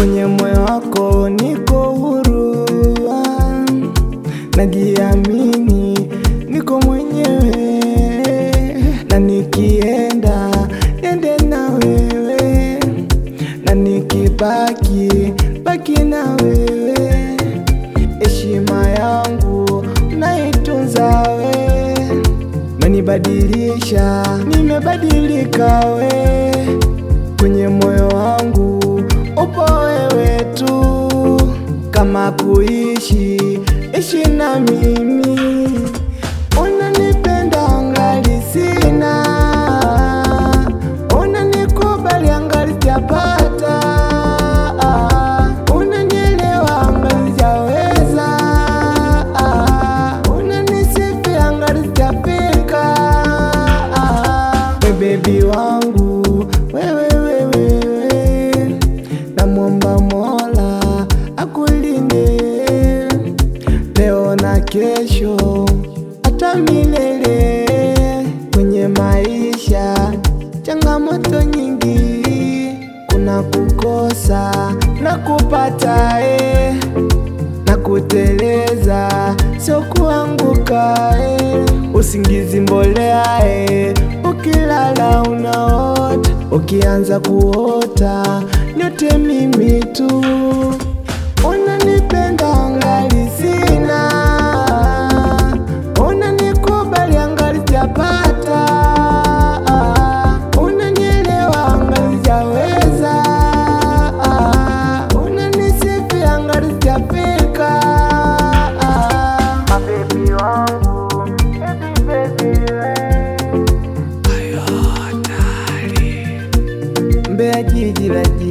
kwenye moyo wako niko huru, ah, najiamini, niko mwenyewe, na nikienda ende na wewe, na nikibaki baki na wewe, heshima yangu naitunza we, menibadilisha, nimebadilika we, kwenye moyo wangu upo wewe tu, kama kuishi ishi na mimi, unanipenda angali sina, unanikubali angali sijapata, unanielewa angali sijaweza, unanisifia angali sijafika, we bebi wangu wewe wewe, namwomba Mola akulinde leo na kesho hata milele. Kwenye maisha changamoto nyingi, kuna kukosa na kupata eh, na kuteleza sio kuanguka eh. Usingizi mbolea eh, ukilala unaota, ukianza kuota nyote mimi tu unanipenda angali sina, unanikubali angali sijapata, unanielewa angali sijaweza, unanisifia angali sijafika. Mabebi wangu, baby, baby, we. Mbeya jiji la